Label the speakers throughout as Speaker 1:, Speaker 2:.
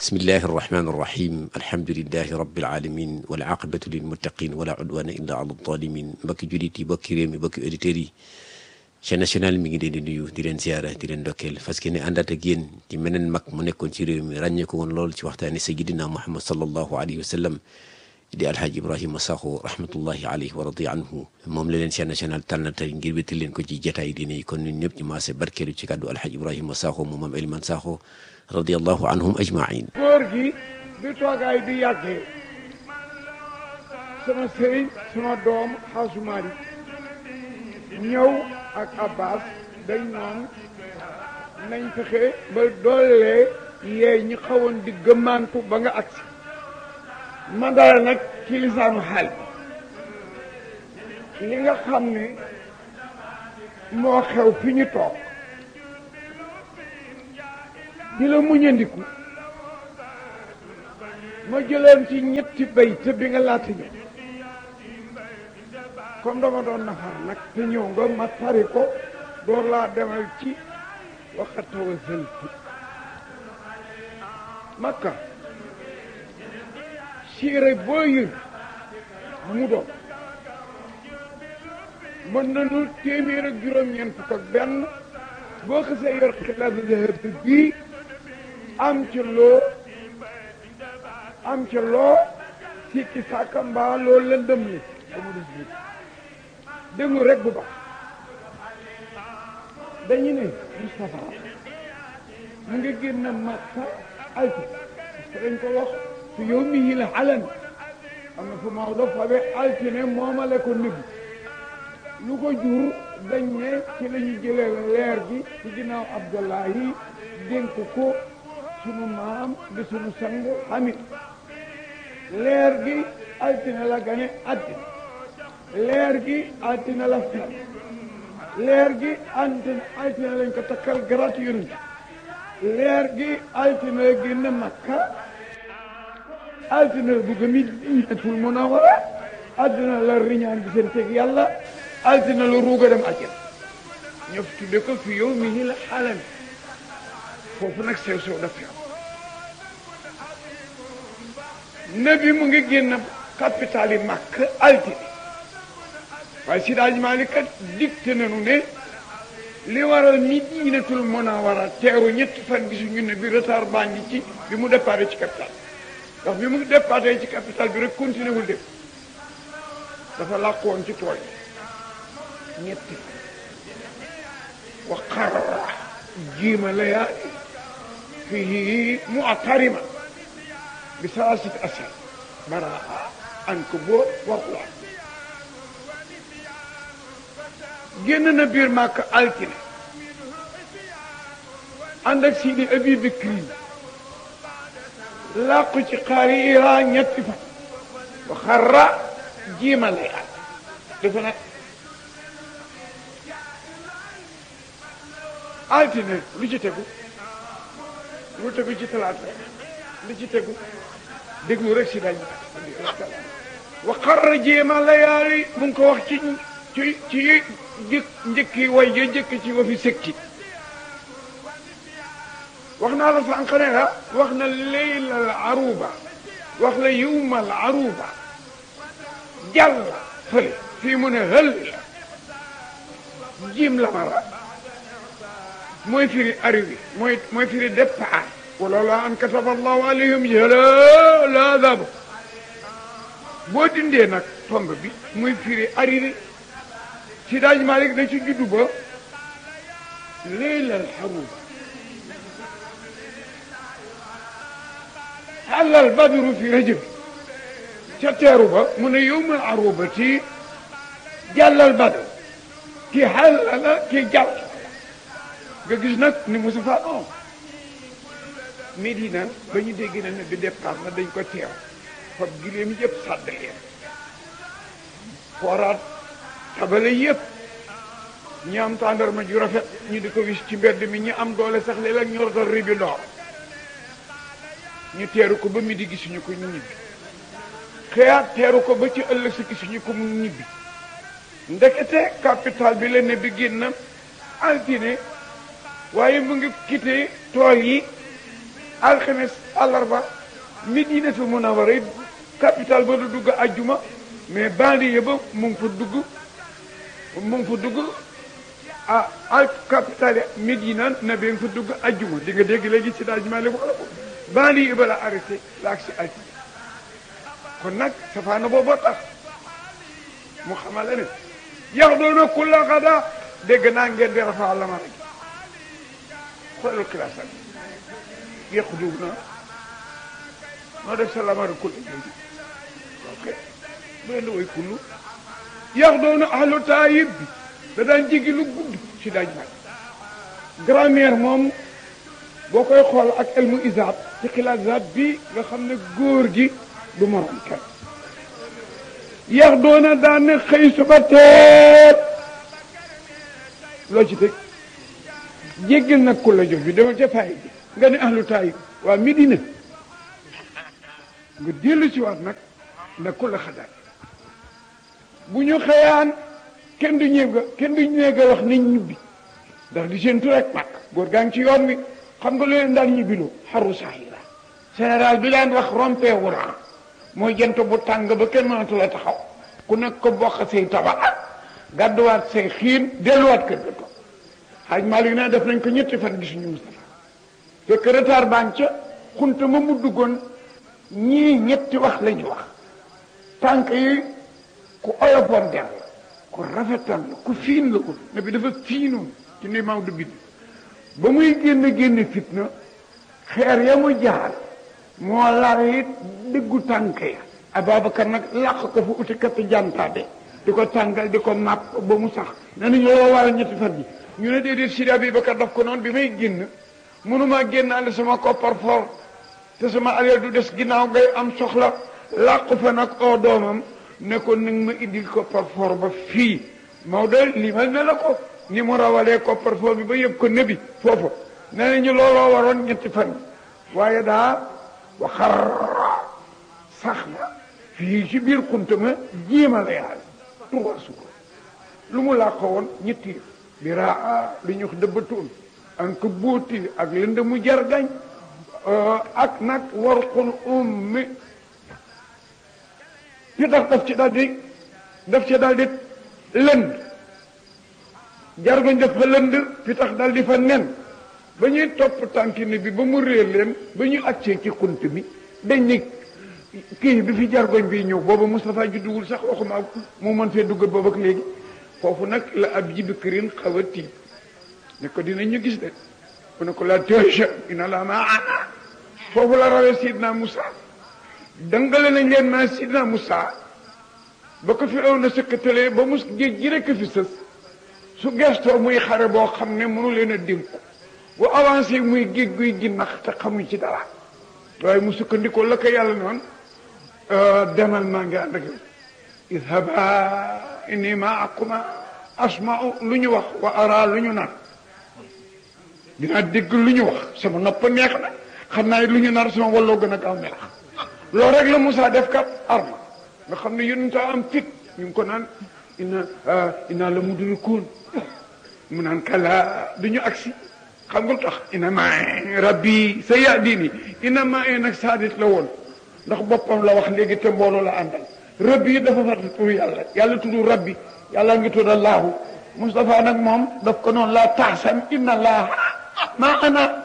Speaker 1: bismillahi arrahmani irrahim alhamdulilahi rabilalamin walaqibatu lilmuttaqin wala udwana illa ala zalimin mbokki jullit yi mbokki réew mi mbokki auditeurs yi chaîne nationale mi ngi leen di nuyu di leen ziara di leen ndokkeel parce que ne àndaat ak yéen ci meneen mag mu nekkoon ci réew mi ràññee ko woon lool ci waxtaani sayidina muhammad sallallahu alayhi wa sallam di alhaji ibrahima sakho rahmatullahi alayhi wa radi anhu moom la leen chaîne nationale tànn tey ngir wéttal leen ko ci jataay diine yi kon ñun ñëpp ñu maase barkeelu ci kàddu alhaji ibrahima sakho mu maam Eliman Sakho radiallahu anhum ajmain
Speaker 2: góor gi bi toogaay bi yàggee sama sëriñ sama doom xaasumaari ñëw ak abbas dañ noon nañ fexe ba doolee yee ñi xawoon di gëmmaantu ba nga agsi ma dara nag ci lisaanu xaal bi li nga xam ne moo xew fi ñu toog di la muñandiku ma jëloon ci ñetti bay te bi nga laata ñëw comme dama doon nafar nag te ñëw nga ma tari ko door laa demal ci waxat tawassaltu makka siire boo yër mu doon mën nañu téeméer ak juróom-ñeent fukk ak benn boo xasee yor xilaat zahab bii am ca loo am ca loo sikki sàkka mbaa loo lëndëm li ba mu des bi déglu rek bu baax dañu ne Moustapha mu ngi génn Makka alti parce que dañ ko wax fi yow mi yi la alan am na fu Maodo fabe altine moomale ko nëbbi lu ko jur dañ ne ci la ñu jëlee leer gi ci ginnaaw Abdullahi dénk ko sunu maam di sunu sang Hamid leer gi altine la gane àddina leer gi altine la fer leer gi altine altine lañ ko takkal garaat yonent leer gi altine la génn Makka altine la dugg Madinatul Munawwara altine la riñaan gi seen teg yàlla altine la ruuga dem àjjana ñëf tudde ko fi yow mi ni la xalam foofu nag sew sew daf fi am nabi mu ngi génn capital yi màkk altine waaye si daaj Maalik kat dicté nañu ne li waral Madinatul Munawwara teeru ñetti fan gisuñu ne bi retard baa ngi ci bi mu déparé ci capital ndax bi mu déparé ci capital bi rek continué wul dem dafa làqu woon ci tool yi ñetti wa xarra jiima layaali fii mu atarima bi salaasati asar baraa an ko boo waxula génn na biir màkk altine ànd ak Sidi Abi Bakri làqu ci xaari Iran ñetti fan wa xarra jiima layaali dafa nag altine lu ci tegu lu tegu ci talaata lu ci tegu déglu rek si dañ wa xarra jéema layaali mu ngi ko wax ci ci ci jëkk njëkki way ja jëkk ci wa fi sëkki wax naa la sànq ne la wax na leylal aruba wax la yowmal aruba jàll fële fii mu ne hël jiim la mara mooy firi arrivé mooy mooy firi départ wala an kataba allahu alayhim jala la daba boo dindee nag tomb bi muy firi arrivé si daaj Malik da ci juddu ba leylal xaruba xalal badru fi rajab ca teeru ba mu ne yowmal arubati jàllal badru ki xalala ki jàll nga gis nag ni Moustapha on Medina ba ñu dégg na ne bi départ na dañ ko teew fab giléem yëpp sàdd leen fooraat tabale yëpp ñi am tàndarma ju rafet ñu di ko wis ci mbedd mi ñi am doole sax léeg-léeg ñu rotal ribi ndoor ñu teeru ko ba mi di gisuñu ko ñu ñibbi xëyaat teeru ko ba ci ëllëg si gisuñu ko mu ñibbi ndekete capital bi la ne bi génn altine waaye mu ngi quitté tool yi alxames àllarba Medinatul Munawwara capital ba du dugg ajjuma mais banlieue ba mu ngi fa dugg mu ngi fa dugg ah al capital Medina na bi nga fa dugg ajjuma di nga dégg léegi si daal jumaa wax la ko banlieue ba la arrêté la ak si ajjuma kon nag safaana booboo tax mu xamal la ne yax doona kulla xada dégg naa ngeen di rafaa la ma rek xoolal classe ak yàq duub na noo def sa lamari kulli léegi ok bu leen di woy kullu yax doona ahlu taayib bi da daan jigi lu gudd si daaj mag grammaire moom boo koy xool ak elmu isaab ci xilaat bi nga xam ne góor gi du morom kenn yax doona daan ne xëy suba teet loo ci teg jéggal nag ku la jox bi dama ca faay bi nga ne ahlu taayib waa Medina nga dellu ci waat nag na ku la xadaat bu ñu xëyaan kenn du ñëw ga kenn du ñëw ga wax nañ ñibbi ndax di seen tur rek màkk góor gaa ngi ci yoon wi xam nga lu leen daan ñibbiloo xaru saahira général bi daan wax rompe wura mooy jant bu tàng ba kenn mënatu la taxaw ku nekk ko bokk say tabax gàdduwaat say xiin delluwaat kër ga toog xaaj Malick ne def nañ ko ñetti fan gisuñu Moustapha fekk retard baan ca xunta ma mu duggoon ñii ñetti wax la ñu wax tànk yi ku oyofoon der la ku rafetal la ku fiin la ko ne bi dafa fiinoon ci ni maw du bind ba muy génn génn fitna xeer ya mu jaar moo laal it dëggu tànk ya Ababacar nag làq ko fa uti kat jantaabe di ko tàngal di ko màpp ba mu sax ne nañu loo waral ñetti fan yi ñu ne déedéet Sidi Abubakar daf ko noonu bi may génn mënumaa génnaale sama koppar for te sama alal du des ginnaaw ngay am soxla làqu fa nag oo doomam ne ko nag ma indil koppar for ba fii Maodo limal ne la ko ni mu rawalee koppar for bi ba yëpp ko nëbi foofa nee nañu looloo waroon ñetti fan waaye daa waxar sax na fii ci biir xunta ma jiima la yaal trois jours lu mu làqo woon ñetti biraa li ñu wax dëbbatoon an ko bóoti ak lënd mu jargañ ak nag warqul ummi pi tax daf ci daal di daf ci daal di lënd jargoñ daf fa lënd fi tax daal di fa nen ba ñuy topp tànkini bi ba mu réer leen ba ñu accee ci xunt bi dañ ni kii bi fi jargoñ bi ñëw booba Moustapha judduwul sax waxuma mu mën fee dugg boobu ak léegi foofu nag la ab jibi kërin xaw a tiit ne ko dinañ ñu gis de mu ne ko la tëja ina la ma ana foofu la rawee Sidna Moussa dangale nañ leen ma Sidna Moussa ba ko fi raw na sëkkatalee ba mus géej gi rekk fi sës su gestoo muy xare boo xam ne mënu leen a dénku bu avancé muy géej guy ginnax te xamuñ ci dara waaye mu sukkandikoo la ko yàlla noonu demal maa ngi ànd ak yow idhaba inni maakuma asma'u lu ñu wax wa ara lu ñu nar dinaa dégg lu ñu wax sama nopp neex na xam naa lu ñu nar sama walloo gën a gaaw melax loolu rek la Moussa def kat arma nga xam ne yonent am fit ñu ngi ko naan ina ina la mudrikuun mu naan kala du ñu agsi xam nga lu tax ina ma rabbi sa yahdini ina ma nag saadit la woon ndax boppam la wax léegi te mbooloo la àndal rabbi dafa fàtte tur yàlla yàlla tudd rabbi yàlla ngi tudd allahu Moustapha nag moom daf ko noonu laa taxsan inna allah maa ana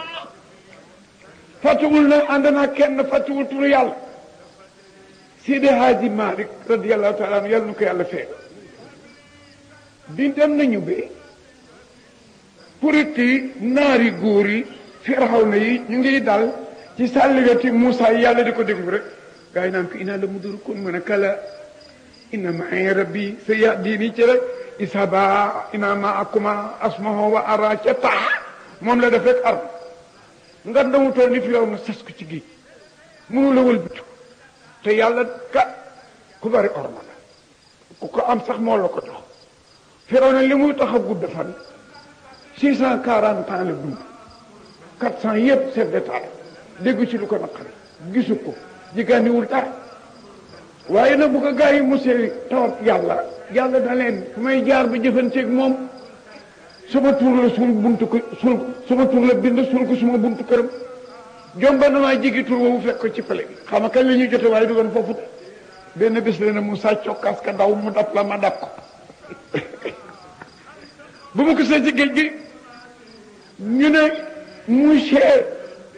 Speaker 2: fàttewul na ànd naa kenn fàttewul tur yàlla Sidi Hadji Malick radiallahu taala anu yàlla nu ko yàlla fee bi dem nañu be puriti naari góor yi firawna yi ñu ngi dal ci sàlligati Moussa yi yàlla di ko déglu rek gaa yi naan ko inaa la mudrikun mu ne kala inna ma'i rabbi sa yahdini ci rek isaba ina ma'akuma asmahu wa ara ca tax moom la def rek ar nga ndamu tool ni Firawna sas ko ci géej mënu la wëlbatu te yàlla ka ku bari orma la ku ko am sax moo la ko jox Firawna li muy tax a gudd fan six cent quarante ans la dund quatre cent yëpp chef d'état déggu ci lu ko naqari gisu ko jigéeniwul dara waaye nag bu ko gaa yi mosee tawat yàlla yàlla da leen fu may jaar ba jëfanteeg moom sama tur la suul buntu ko suul sama tur la bind suul ko suma buntu këram jomba na maa jigi tur woowu fekk ko ci pale bi xam nga kañ la ñuy jote waaye dugoon foofu benn bés la ne mu sàccoo kas ka daw mu dab la ma dab ko bu ma ko see ci géej gi ñu ne monsieur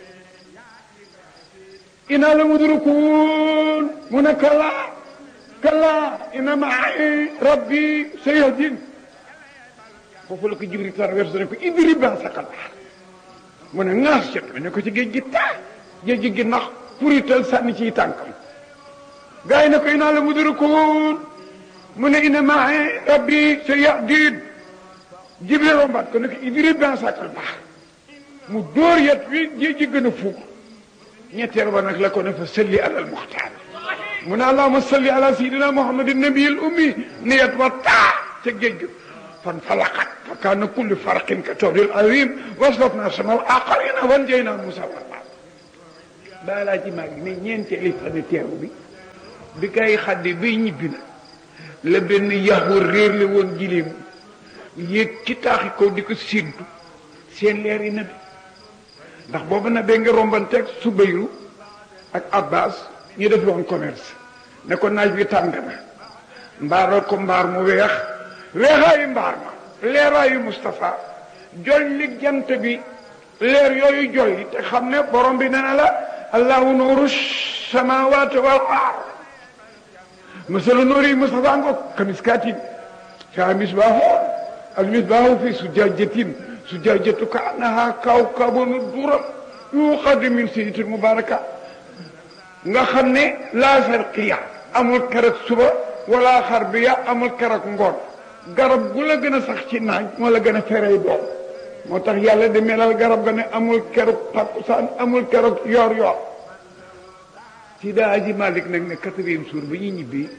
Speaker 2: ina la mudrikuun mu ne kala kala ina maai rabbi sayahdin foofu la ko Jibril traversé ne ko idrib bi'asaka al-bahr mu ne ŋaas jot ne ko ci géej gi taa géej gi nax purital sànni ciy tànkam gars yi ne ko ina la mudrikuun mu ne ina maai rabbi sayahdin Jibril rombaat ko ne ko idrib bi'asaka al-bahr mu dóor yet wi géej gi gën a fuur ñetteel ba nag la ko ne fa salli alal muxtaar mu ne allahuma salli ala sayidina muhammadin nabiyil ummi ne yet wa taa ca géej gi fan falaqat fa kaana kullu farqin ka tawdil azim waslafna samal aqarina wan jayna musa warma daa laa ci maag ne ñeenteeli fane teeru bi bi kay xaddi bay ñibbi na la benn yaxu réer le woon gileem yéeg ci taaxi kaw di ko séentu seen leer yi nabi ndax boobu na bee nga rombanteeg Subayru ak Abbas ñu def woon commerce ne ko naaj bi tàng na mbaaral ko mbaar mu weex weexaayu mbaar ma leeraayu Moustapha jolli jant bi leer yooyu jolli te xam ne borom bi nee na la allahu nuuru samawati wal ard masalu nuuri Moustapha ngo kamiskaatin fiihaa misbaahu al misbaahu fi zujaajatin zujajatu ka annaha kawkabun duram yuqad min sayyidatil mubaraka nga xam ne laa sarqiya amul keroog suba wala xarbiya amul keroog ngoon garab gu la gën a sax ci naaj moo la gën a ferey doom moo tax yàlla di melal garab ga ne amul keroog takkusaan amul keroog yor yor si daa aji Malik nag ne quatrième jour ba ñuy ñibbi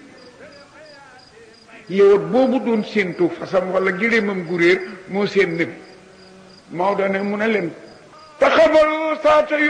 Speaker 2: yow boobu doon séentu fasam wala gëléemam gu réer moo seen nëbi Maodo ne mu ne leen taxabalu saata